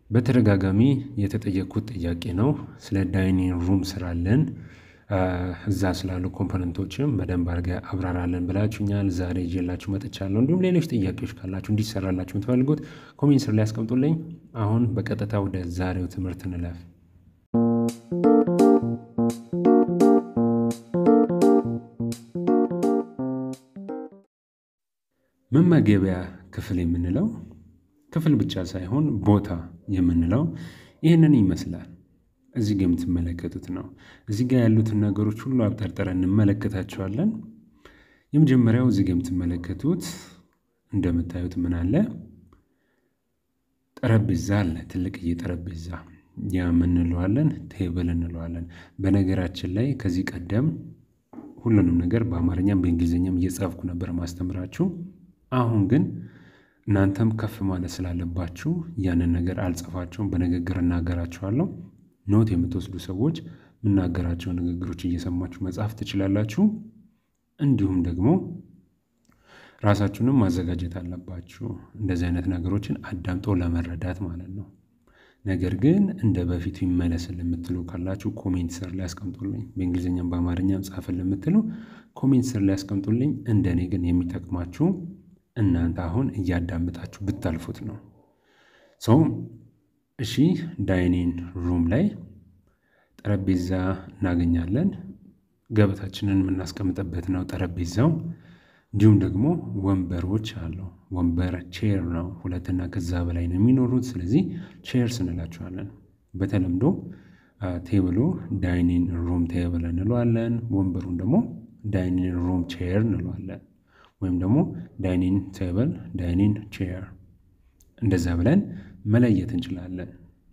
በተደጋጋሚ የተጠየቅኩት ጥያቄ ነው። ስለ ዳይኒንግ ሩም ስራለን እዛ ስላሉ ኮምፖነንቶችም በደንብ አድርገህ አብራራለን ብላችሁኛል። ዛሬ ይዤላችሁ መጥቻለሁ። እንዲሁም ሌሎች ጥያቄዎች ካላችሁ እንዲሰራላችሁ የምትፈልጉት ኮሜንት ስር ላይ ያስቀምጡልኝ። አሁን በቀጥታ ወደ ዛሬው ትምህርት እንለፍ። መመገቢያ ክፍል የምንለው ክፍል ብቻ ሳይሆን ቦታ የምንለው ይህንን ይመስላል። እዚህ ጋ የምትመለከቱት ነው። እዚህ ጋ ያሉትን ነገሮች ሁሉ አብጠርጥረን እንመለከታቸዋለን። የመጀመሪያው እዚህ ጋ የምትመለከቱት እንደምታዩት ምን አለ? ጠረጴዛ አለ። ትልቅዬ ጠረጴዛ ያ ምን እንለዋለን? ቴብል እንለዋለን። በነገራችን ላይ ከዚህ ቀደም ሁሉንም ነገር በአማርኛም በእንግሊዝኛም እየጻፍኩ ነበር ማስተምራችሁ። አሁን ግን እናንተም ከፍ ማለት ስላለባችሁ ያንን ነገር አልጽፋቸውም፣ በንግግር እናገራችኋለሁ። ኖት የምትወስዱ ሰዎች የምናገራቸው ንግግሮች እየሰማችሁ መጻፍ ትችላላችሁ። እንዲሁም ደግሞ ራሳችሁንም ማዘጋጀት አለባችሁ፣ እንደዚህ አይነት ነገሮችን አዳምጦ ለመረዳት ማለት ነው። ነገር ግን እንደ በፊቱ ይመለስል የምትሉ ካላችሁ ኮሜንት ስር ላይ ያስቀምጡልኝ። በእንግሊዝኛም በአማርኛም ጻፍል የምትሉ ኮሜንት ስር ላይ ያስቀምጡልኝ። እንደኔ ግን የሚጠቅማችሁ እናንተ አሁን እያዳምጣችሁ ብታልፉት ነው። ሰው እሺ፣ ዳይኒንግ ሩም ላይ ጠረጴዛ እናገኛለን። ገበታችንን የምናስቀምጥበት ነው ጠረጴዛው። እንዲሁም ደግሞ ወንበሮች አሉ። ወንበር ቼር ነው። ሁለትና ከዛ በላይ ነው የሚኖሩት። ስለዚህ ቼርስ እንላቸዋለን። በተለምዶ ቴብሉ ዳይኒንግ ሩም ቴብል እንለዋለን። ወንበሩን ደግሞ ዳይኒንግ ሩም ቼር እንለዋለን። ወይም ደግሞ ዳይኒንግ ቴብል፣ ዳይኒንግ ቼር እንደዛ ብለን መለየት እንችላለን።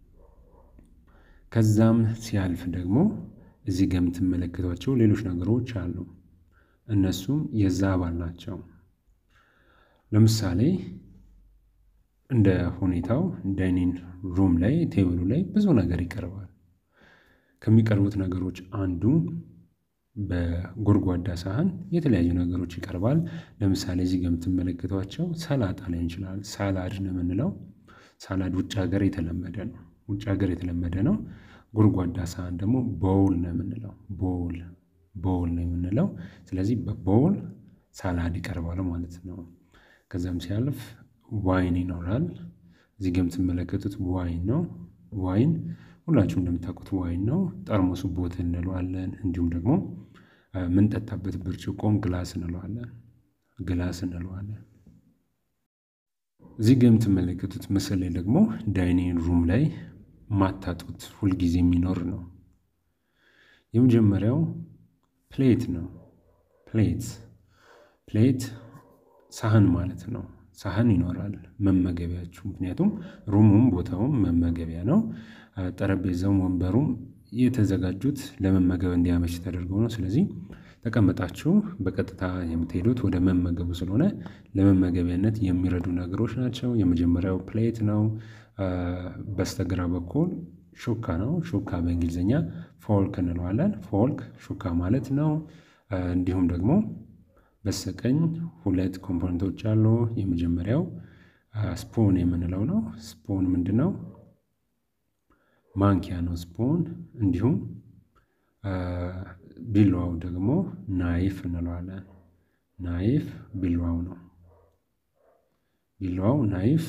ከዛም ሲያልፍ ደግሞ እዚህ ጋ የምትመለከቷቸው ሌሎች ነገሮች አሉ። እነሱም የዛ አባል ናቸው። ለምሳሌ እንደ ሁኔታው ዳይኒንግ ሩም ላይ ቴብሉ ላይ ብዙ ነገር ይቀርባል። ከሚቀርቡት ነገሮች አንዱ በጎድጓዳ ሳህን የተለያዩ ነገሮች ይቀርባል። ለምሳሌ እዚህ ጋ የምትመለከቷቸው ሰላጣ ላይ እንችላል። ሳላድ ነው የምንለው። ሳላድ ውጭ ሀገር የተለመደ ነው። ውጭ ሀገር የተለመደ ነው። ጎድጓዳ ሳህን ደግሞ ቦውል ነው የምንለው። ቦውል ቦውል ነው የምንለው። ስለዚህ በቦውል ሳላድ ይቀርባል ማለት ነው። ከዛም ሲያልፍ ዋይን ይኖራል። እዚህ ጋ የምትመለከቱት ዋይን ነው። ዋይን ሁላችሁም እንደምታውቁት ዋይን ነው። ጠርሙሱ ቦትል እንለዋለን። እንዲሁም ደግሞ የምንጠጣበት ብርጭቆም ግላስ እንለዋለን። ግላስ እንለዋለን። እዚህ ጋ የምትመለከቱት ምስል ላይ ደግሞ ዳይኒንግ ሩም ላይ ማታጡት ሁልጊዜ የሚኖር ነው። የመጀመሪያው ፕሌት ነው። ፕሌት ፕሌት ሳህን ማለት ነው። ሳህን ይኖራል መመገቢያችሁ። ምክንያቱም ሩሙም ቦታውም መመገቢያ ነው። ጠረጴዛውም ወንበሩም የተዘጋጁት ለመመገብ እንዲያመች ተደርገው ነው። ስለዚህ ተቀምጣችሁ በቀጥታ የምትሄዱት ወደ መመገቡ ስለሆነ ለመመገቢያነት የሚረዱ ነገሮች ናቸው። የመጀመሪያው ፕሌት ነው። በስተግራ በኩል ሹካ ነው። ሹካ በእንግሊዝኛ ፎልክ እንለዋለን። ፎልክ ሹካ ማለት ነው። እንዲሁም ደግሞ በስተቀኝ ሁለት ኮምፖነንቶች አሉ። የመጀመሪያው ስፑን የምንለው ነው። ስፑን ምንድን ነው? ማንኪያ ነው ስፑን። እንዲሁም ቢላዋው ደግሞ ናይፍ እንለዋለን። ናይፍ ቢላዋው ነው። ቢላዋው ናይፍ፣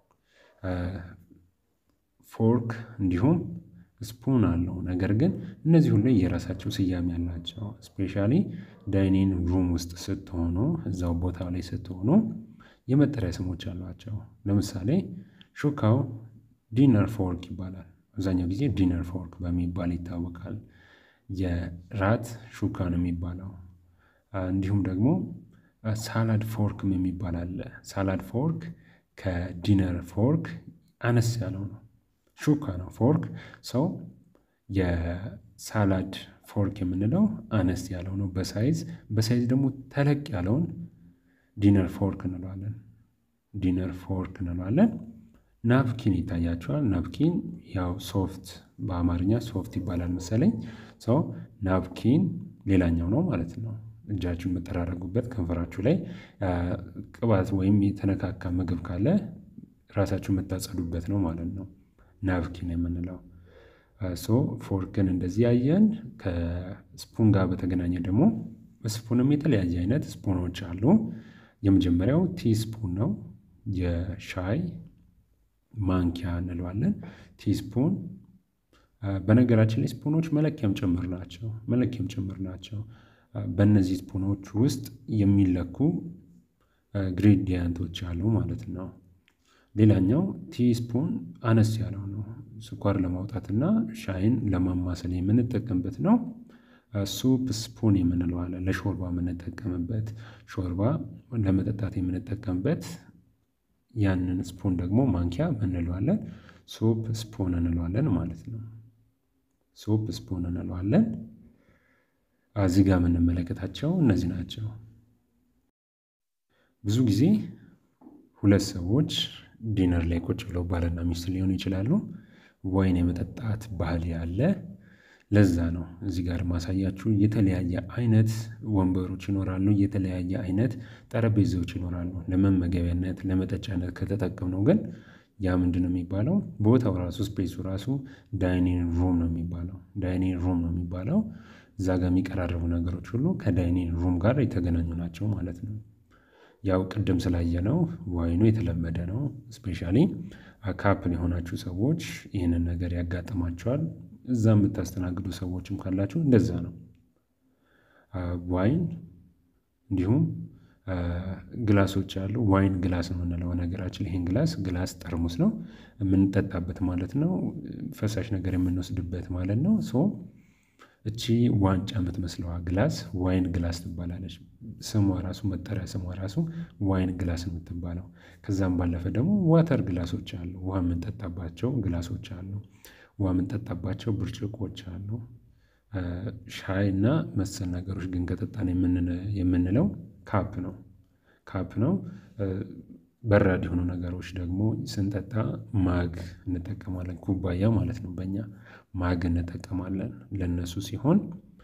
ፎርክ እንዲሁም ስፑን አለው። ነገር ግን እነዚህ ሁሉ የራሳቸው ስያሜ ያላቸው ስፔሻሊ ዳይኒንግ ሩም ውስጥ ስትሆኑ እዛው ቦታ ላይ ስትሆኑ የመጠሪያ ስሞች አሏቸው። ለምሳሌ ሹካው ዲነር ፎርክ ይባላል። አብዛኛው ጊዜ ዲነር ፎርክ በሚባል ይታወቃል። የራት ሹካ ነው የሚባለው። እንዲሁም ደግሞ ሳላድ ፎርክም የሚባል አለ። ሳላድ ፎርክ ከዲነር ፎርክ አነስ ያለው ነው። ሹካ ነው ፎርክ ሰው የሳላድ ፎርክ የምንለው አነስ ያለው ነው በሳይዝ በሳይዝ ደግሞ ተለቅ ያለውን ዲነር ፎርክ እንለዋለን። ዲነር ፎርክ እንለዋለን። ናፕኪን ይታያቸዋል። ናፕኪን ያው ሶፍት በአማርኛ ሶፍት ይባላል መሰለኝ። ሰው ናፕኪን ሌላኛው ነው ማለት ነው። እጃችሁን የምጠራረጉበት ከንፈራችሁ ላይ ቅባት ወይም የተነካካ ምግብ ካለ ራሳችሁ የምታጸዱበት ነው ማለት ነው። ናፕኪን የምንለው። ሶ ፎርክን እንደዚህ ያየን። ከስፑን ጋር በተገናኘ ደግሞ ስፑንም የተለያየ አይነት ስፑኖች አሉ። የመጀመሪያው ቲ ስፑን ነው። የሻይ ማንኪያ እንለዋለን። ቲ ስፑን በነገራችን ላይ ስፑኖች መለኪያም ጭምር ናቸው። መለኪያም ጭምር ናቸው። በእነዚህ ስፑኖች ውስጥ የሚለኩ ግሬዲያንቶች አሉ ማለት ነው። ሌላኛው ቲ ስፑን አነስ ያለው ነው። ስኳር ለማውጣትና ሻይን ለማማሰል የምንጠቀምበት ነው። ሱፕ ስፑን የምንለው አለ። ለሾርባ የምንጠቀምበት ሾርባ ለመጠጣት የምንጠቀምበት ያንን ስፑን ደግሞ ማንኪያ እንለዋለን። ሱፕ ስፑን እንለዋለን ማለት ነው። ሱፕ ስፑን እንለዋለን። እዚህ ጋር የምንመለከታቸው እነዚህ ናቸው። ብዙ ጊዜ ሁለት ሰዎች ዲነር ላይ ቁጭ ብለው ባልና ሚስት ሊሆኑ ይችላሉ። ወይን የመጠጣት ባህል ያለ ለዛ ነው እዚህ ጋር ማሳያችሁ። የተለያየ አይነት ወንበሮች ይኖራሉ። የተለያየ አይነት ጠረጴዛዎች ይኖራሉ። ለመመገቢያነት ለመጠጫነት ከተጠቀምነው ግን ያ ምንድን ነው የሚባለው? ቦታው ራሱ ስፔሱ ራሱ ዳይኒንግ ሩም ነው የሚባለው። ዳይኒንግ ሩም ነው የሚባለው። እዛ ጋር የሚቀራረቡ ነገሮች ሁሉ ከዳይኒንግ ሩም ጋር የተገናኙ ናቸው ማለት ነው። ያው ቅድም ስላየነው ዋይኑ የተለመደ ነው። ስፔሻሊ ካፕል የሆናችሁ ሰዎች ይህንን ነገር ያጋጥማቸዋል። እዛ የምታስተናግዱ ሰዎችም ካላችሁ እንደዛ ነው። ዋይን እንዲሁም ግላሶች አሉ። ዋይን ግላስ ነው የምንለው ነገራችን። ይሄን ግላስ ግላስ ጠርሙስ ነው የምንጠጣበት ማለት ነው። ፈሳሽ ነገር የምንወስድበት ማለት ነው። ሶ እቺ ዋንጫ የምትመስለዋ ግላስ ዋይን ግላስ ትባላለች። ስሟ ራሱ መጠሪያ ስሟ ራሱ ዋይን ግላስ የምትባለው። ከዛም ባለፈ ደግሞ ዋተር ግላሶች አሉ። ውሃ የምንጠጣባቸው ግላሶች አሉ። ውሃ የምንጠጣባቸው ብርጭቆች አሉ። ሻይ እና መሰል ነገሮች ግን ከጠጣን የምንለው ካፕ ነው። ካፕ ነው። በራድ የሆኑ ነገሮች ደግሞ ስንጠጣ ማግ እንጠቀማለን። ኩባያ ማለት ነው። በእኛ ማግ እንጠቀማለን። ለእነሱ ሲሆን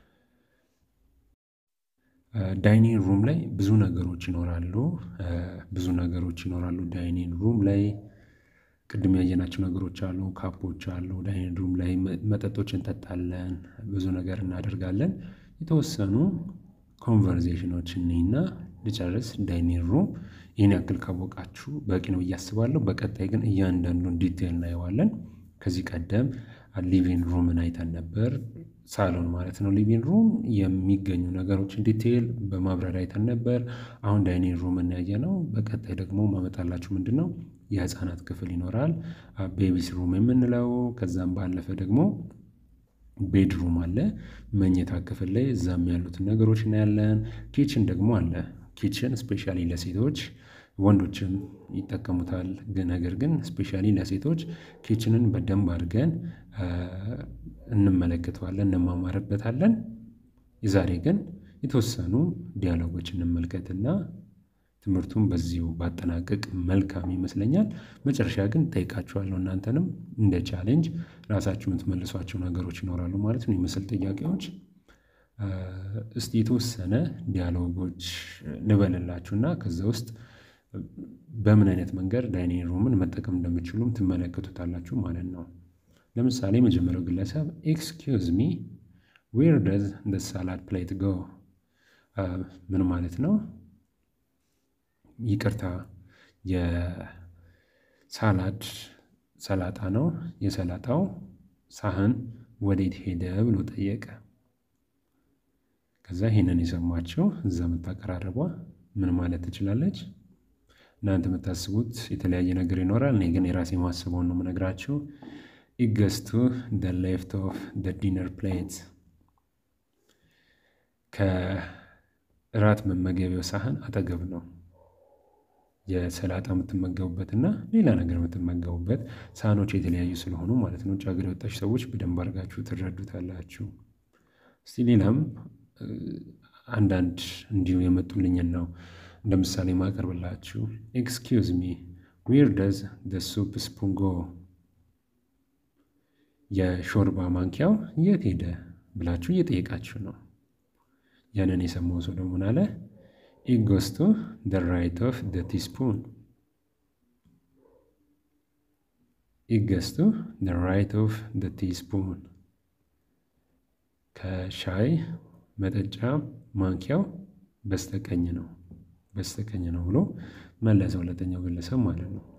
ዳይኒንግ ሩም ላይ ብዙ ነገሮች ይኖራሉ። ብዙ ነገሮች ይኖራሉ ዳይኒንግ ሩም ላይ ቅድም ያየናቸው ነገሮች አሉ። ካፖች አሉ። ዳይኒንግ ሩም ላይ መጠጦች እንጠጣለን። ብዙ ነገር እናደርጋለን። የተወሰኑ ኮንቨርዜሽኖች እኔና ልጨርስ። ዳይኒንግ ሩም ይህን ያክል ካወቃችሁ በቂ ነው ብዬ አስባለሁ። በቀጣይ ግን እያንዳንዱን ዲቴል እናየዋለን። ከዚህ ቀደም ሊቪንግ ሩምን አይተን ነበር። ሳሎን ማለት ነው። ሊቪንግ ሩም የሚገኙ ነገሮችን ዲቴል በማብራሪያ አይተን ነበር። አሁን ዳይኒንግ ሩም እናያየ ነው። በቀጣይ ደግሞ ማመጣላችሁ ምንድን ነው የህፃናት ክፍል ይኖራል። ቤቢስ ሩም የምንለው ከዛም ባለፈ ደግሞ ቤድሩም አለ። መኝታ ክፍል ላይ እዛም ያሉትን ነገሮች እናያለን። ኪችን ደግሞ አለ። ኪችን ስፔሻሊ ለሴቶች ወንዶችም ይጠቀሙታል። ነገር ግን ስፔሻሊ ለሴቶች ኪችንን በደንብ አድርገን እንመለከተዋለን፣ እንማማርበታለን። የዛሬ ግን የተወሰኑ ዲያሎጎች እንመልከትና ትምህርቱን በዚሁ ባጠናቀቅ መልካም ይመስለኛል። መጨረሻ ግን ጠይቃችኋለሁ። እናንተንም እንደ ቻሌንጅ ራሳችሁ የምትመልሷቸው ነገሮች ይኖራሉ ማለት ነው፣ የምስል ጥያቄዎች። እስቲ የተወሰነ ዲያሎጎች ልበልላችሁና ከዛ ውስጥ በምን አይነት መንገድ ዳይኒንግ ሩምን መጠቀም እንደምችሉም ትመለከቱታላችሁ ማለት ነው። ለምሳሌ የመጀመሪያው ግለሰብ ኤክስኪውዝ ሚ ዌር ደዝ ደ ሳላድ ፕሌት ጎ? ምን ማለት ነው? ይቅርታ የሳላድ ሰላጣ ነው። የሰላጣው ሳህን ወዴት ሄደ ብሎ ጠየቀ። ከዛ ይሄንን የሰማችው እዛ የምታቀራረቧ ምን ማለት ትችላለች? እናንተ የምታስቡት የተለያየ ነገር ይኖራል። እኔ ግን የራሴ ማስበውን ነው የምነግራችሁ። ኢገስቱ ደ ሌፍት ኦፍ ደ ዲነር ፕሌት ከእራት መመገቢያው ሳህን አጠገብ ነው የሰላጣ የምትመገቡበት እና ሌላ ነገር የምትመገቡበት ሳህኖች የተለያዩ ስለሆኑ ማለት ነው። ውጭ ሀገር የወጣችሁ ሰዎች በደንብ አድርጋችሁ ትረዱታላችሁ። እስቲ ሌላም አንዳንድ እንዲሁ የመጡልኝን ነው እንደ ምሳሌ ማቀርብላችሁ። ኤክስኪውዝ ሚ ዌር ደዝ ደ ሱፕ ስፑን ጎ? የሾርባ ማንኪያው የት ሄደ ብላችሁ እየጠየቃችሁ ነው። ያንን የሰማው ሰው ደግሞ ምን አለ? ኢት ጎስ ቱ ደ ራይት ኦፍ ደ ቲስፑን። ኢገስቱ ደ ራይት ኦፍ ደ ቲስፑን ከሻይ መጠጫ ማንኪያው በስተቀኝ ነው በስተቀኝ ነው ብሎ መለሰ ሁለተኛው ግለሰብ ማለት ነው።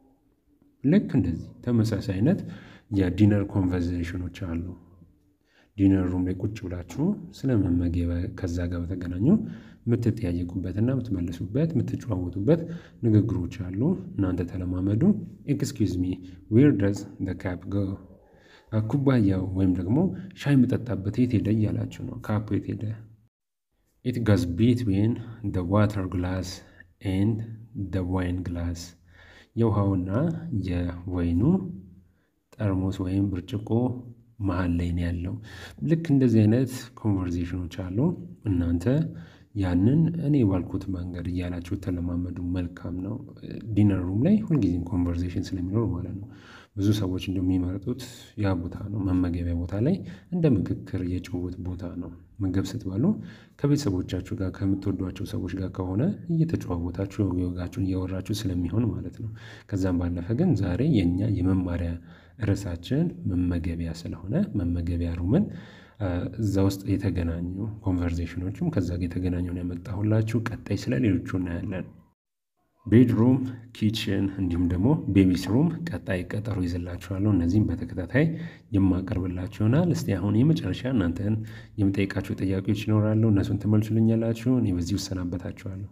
ልክ እንደዚህ ተመሳሳይ አይነት የዲነር ኮንቨርዜሽኖች አሉ። ዲነር ሩም ላይ ቁጭ ብላችሁ ስለ መመገብ ከዛ ጋር በተገናኙ የምትጠያየቁበትና የምትመልሱበት የምትጨዋወቱበት ንግግሮች አሉ። እናንተ ተለማመዱ። ኤክስኪውዝ ሚ ዌር ደዝ ደ ካፕ ጎ ኩባያው ወይም ደግሞ ሻይ የምጠጣበት የት ሄደ እያላችሁ ነው። ካፑ የት ሄደ? ኢት ጋዝ ቢትዊን ደ ዋተር ግላስ ኤንድ ደ ዋይን ግላስ የውሃውና የወይኑ ጠርሙስ ወይም ብርጭቆ መሀል ላይ ነው ያለው። ልክ እንደዚህ አይነት ኮንቨርዜሽኖች አሉ። እናንተ ያንን እኔ ባልኩት መንገድ እያላችሁ ተለማመዱ። መልካም ነው። ዲነር ሩም ላይ ሁልጊዜም ኮንቨርዜሽን ስለሚኖር ማለት ነው። ብዙ ሰዎች እንደሚመርጡት ያ ቦታ ነው። መመገቢያ ቦታ ላይ እንደ ምክክር የጭውውት ቦታ ነው። ምግብ ስትበሉ ከቤተሰቦቻችሁ ጋር ከምትወዷቸው ሰዎች ጋር ከሆነ እየተጨዋወታችሁ ወጋችሁን እያወራችሁ ስለሚሆን ማለት ነው። ከዛም ባለፈ ግን ዛሬ የእኛ የመማሪያ ርዕሳችን መመገቢያ ስለሆነ መመገቢያ ሩምን እዛ ውስጥ የተገናኙ ኮንቨርዜሽኖችም ከዛ ጋር የተገናኘውን ያመጣሁላችሁ። ቀጣይ ስለ ሌሎቹ እናያለን። ቤድሩም፣ ኪችን እንዲሁም ደግሞ ቤቢስ ሩም ቀጣይ ቀጠሮ ይዝላችኋለሁ። እነዚህም በተከታታይ የማቀርብላችሁ ይሆናል። እስቲ አሁን የመጨረሻ እናንተን የምጠይቃችሁ ጥያቄዎች ይኖራሉ። እነሱን ትመልሱልኛላችሁ። እኔ በዚህ እሰናበታችኋለሁ።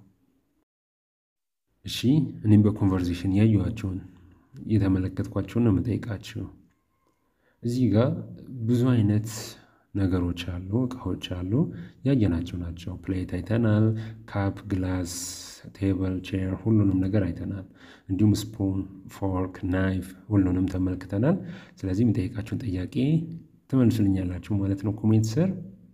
እሺ፣ እኔም በኮንቨርዜሽን ያየኋቸውን የተመለከትኳቸውን ነው የምጠይቃችሁ። እዚህ ጋር ብዙ አይነት ነገሮች አሉ፣ እቃዎች አሉ፣ ያየናቸው ናቸው። ፕሌት አይተናል፣ ካፕ፣ ግላስ፣ ቴብል፣ ቼር ሁሉንም ነገር አይተናል። እንዲሁም ስፑን፣ ፎርክ፣ ናይፍ ሁሉንም ተመልክተናል። ስለዚህ የሚጠይቃችሁን ጥያቄ ትመልሱልኛላችሁ ማለት ነው ኮሜንት ስር።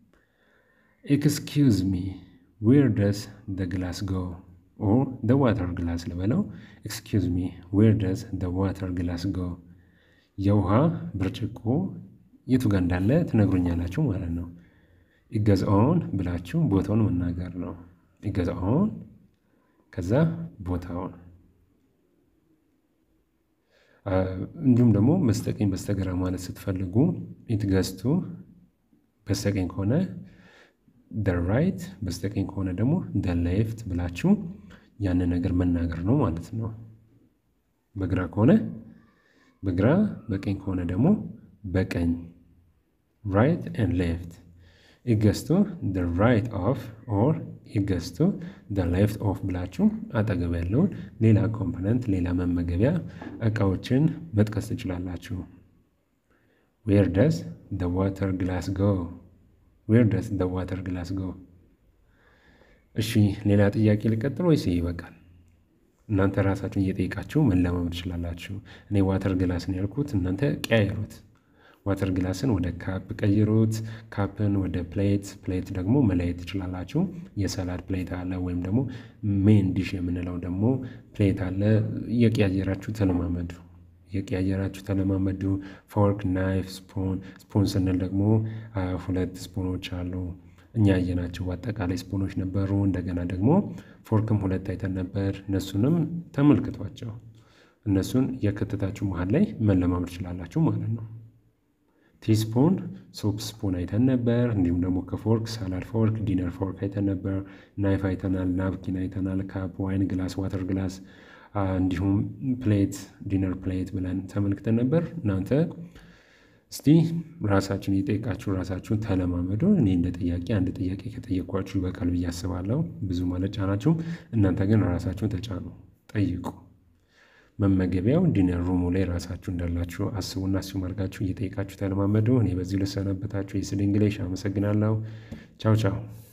ኤክስኪውዝ ሚ ዌር ደስ ደ ግላስ ጎ ኦር ደ ዋተር ግላስ ልበለው። ኤክስኪውዝ ሚ ዌር ደስ ደ ዋተር ግላስ ጎ የውሃ ብርጭቆ የቱ ጋር እንዳለ ትነግሩኛላችሁ ማለት ነው። ይገዛውን ብላችሁ ቦታውን መናገር ነው። ይገዛውን ከዛ ቦታውን እንዲሁም ደግሞ በስተቀኝ በስተግራ ማለት ስትፈልጉ ኢትገዝቱ በስተቀኝ ከሆነ ደ ራይት፣ በስተቀኝ ከሆነ ደግሞ ደ ሌፍት ብላችሁ ያንን ነገር መናገር ነው ማለት ነው። በግራ ከሆነ በግራ፣ በቀኝ ከሆነ ደግሞ በቀኝ ራይት ኤንድ ሌፍት ኢገስቱ ደ ራይት ኦፍ ኦር ኢገስቱ ደ ሌፍት ኦፍ ብላችሁ አጠገብ ያለውን ሌላ ኮምፖነንት ሌላ መመገቢያ እቃዎችን መጥቀስ ትችላላችሁ። ዌር ደስ ደ ዋተር ግላስ ጎ ዌር ደስ ደ ዋተር ግላስ ጎ። እሺ ሌላ ጥያቄ ልቀጥል ወይስ ይበቃል? እናንተ ራሳችሁን እየጠየቃችሁ መለማመድ ትችላላችሁ። እኔ ዋተር ግላስን ያልኩት እናንተ ቀያየሩት። ዋተር ግላስን ወደ ካፕ ቀይሩት። ካፕን ወደ ፕሌት፣ ፕሌት ደግሞ መለየት ትችላላችሁ። የሰላድ ፕሌት አለ፣ ወይም ደግሞ ሜን ዲሽ የምንለው ደግሞ ፕሌት አለ። እየቀያየራችሁ ተለማመዱ። እየቀያየራችሁ ተለማመዱ። ፎርክ፣ ናይፍ፣ ስፖን። ስፖን ስንል ደግሞ ሁለት ስፖኖች አሉ። እኛ ያየናቸው አጠቃላይ ስፖኖች ነበሩ። እንደገና ደግሞ ፎርክም ሁለት አይተን ነበር። እነሱንም ተመልክቷቸው። እነሱን የከተታችሁ መሀል ላይ መለማመድ ትችላላችሁ ማለት ነው። ቲስፑን ሶፕ ስፑን አይተን ነበር። እንዲሁም ደግሞ ከፎርክ ሳላድ ፎርክ፣ ዲነር ፎርክ አይተን ነበር። ናይፍ አይተናል። ናፕኪን አይተናል። ካፕ፣ ዋይን ግላስ፣ ዋተር ግላስ እንዲሁም ፕሌት፣ ዲነር ፕሌት ብለን ተመልክተን ነበር። እናንተ እስቲ ራሳችሁን እየጠየቃችሁ ራሳችሁን ተለማመዱ። እኔ እንደ ጥያቄ አንድ ጥያቄ ከጠየኳችሁ ይበቃል ብዬ አስባለሁ። ብዙ ማለት ጫናችሁም፣ እናንተ ግን ራሳችሁን ተጫኑ፣ ጠይቁ። መመገቢያው ዲነር ሩሙ ላይ ራሳችሁ እንዳላችሁ አስቡና አስዩም አድርጋችሁ እየጠየቃችሁ ተለማመዱ። እኔ በዚሁ ልሰናበታችሁ። የስድ እንግሊሽ አመሰግናለሁ። ቻው ቻው።